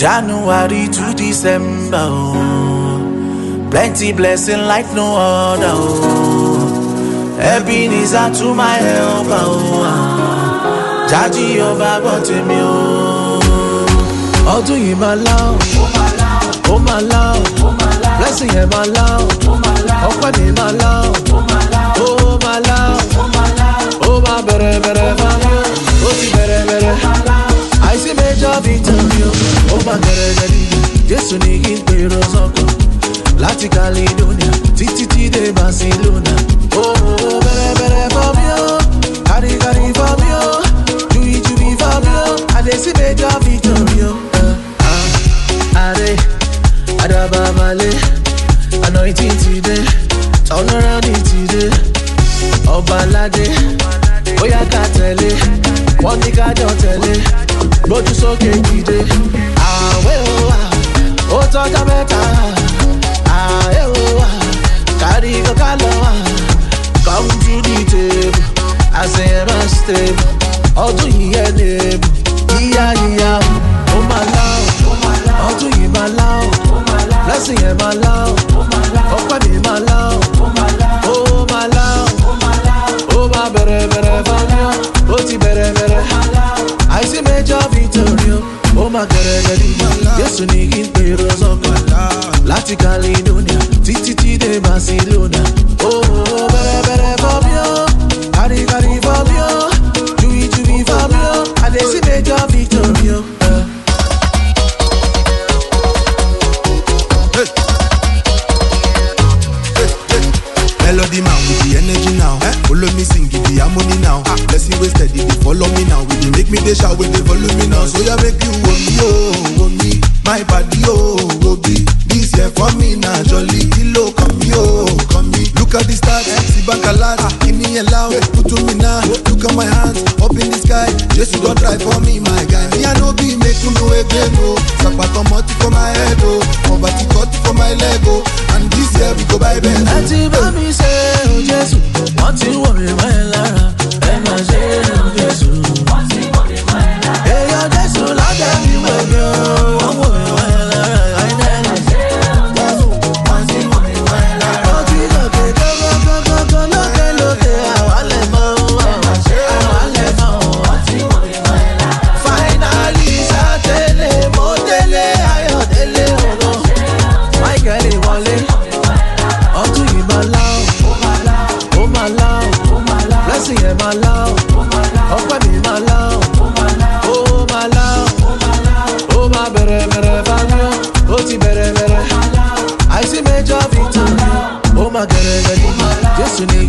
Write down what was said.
January to December, oh. Plenty blessing like no other, oh. Ebenezer to my helper, oh. ah. Jaji ọba gbọ́ tèmi, oh. Ọdún yìí máa lá o, ó máa lá o, blessing yẹn máa lá o, ọpẹ́ mi máa lá o, ó máa lá o, ó máa bẹ̀rẹ̀ bẹ̀rẹ̀ máa lá o, ó ti bẹ̀rẹ̀ bẹ̀rẹ̀. àìsí major victory o ó máa gẹ̀rẹ́ gẹ̀rí jésù ní kí n pèrò sọ́kàn láti caledonia títí tí dé barcelona ó bẹ̀rẹ̀ bẹ̀rẹ̀ fọ́ mi o kárí kárí fọ́ mi o juyi juyi fọ́ mi o àdèsí major victory o. àrẹ àdàbàbàlẹ̀ anointing ti dé turnaround ti dé ọba aládé bóyá ká tẹ̀lé wọ́n ní ká jọ tẹ̀lé gbójú sókè dìde. àwẹ̀ ò wá ó tọ́jọ́ mẹ́ta àwẹ̀ ò wá kárí kọ́ká lọ wá come to the table àṣẹ máa stable ọdún yìí ẹ̀ lébù yíyá yíyá ó máa lá o ọdún yìí máa lá o blessing yẹn máa lá o ọpẹ́ mi máa lá o ó máa lá o ó máa bẹ̀rẹ̀ bẹ̀rẹ̀ fáwọn ó ti bẹ̀rẹ̀ bẹ̀rẹ̀ àìsí major victory o ó máa gẹ̀rẹ̀ gẹ̀rí jésù ní kí n pèrò sọ́kàn láti caledonia títí tí dé barcelona ó bẹ̀rẹ̀ bẹ̀rẹ̀ fọ́ mi o kárí kárí fọ́ mi o juyi juyi fọ́ mi o àdèsí major victory o. Uh. Melody man with the energy now. Eh? Follow me sing give the harmony now. Ah. Blessing way steady, they follow me now. We dey make me they shout, we they follow me now. So yeah, make you want me, oh, want me. My body, oh, oh, be. This year for me now, jolly. Kilo, come me, oh, come me. Look at the stars, see back a lot. Give me a loud, put to me now. Look at my hands, up in the sky. Jesus don't try for me, my guy. Me, I know be make you know again, oh. Sapato moti for my head, oh. Mobati cut for my leg, oh. And this year we go by bed. ẹ ti bá mi ṣe o jésù wọ́n ti wọ̀ mí mọ́ ẹ lára ẹ máa ṣe o jésù. èèyàn jésù lọ́dẹ mi wẹ̀ mí o wọ́n wọ̀ mí mọ́ ẹ lára àìdẹ́rẹ́. ó ti lókè gógógógógó lókè lókè àwálẹ̀ mọ́ àwálẹ̀ mọ́. finally sátẹ̀lẹ̀ mo délé ayọ̀ délé ògo michael wọlé ọdún yìí máa lá o ó máa lá o blessing yẹn máa lá o ọpẹ́ mi máa lá o ó máa lá o ó máa bẹ̀rẹ̀ bẹ̀rẹ̀ báyọ̀ ó ti bẹ̀rẹ̀ bẹ̀rẹ̀ àìsí major victory ó máa gẹ̀rẹ̀ gẹ̀rẹ̀ jésù ní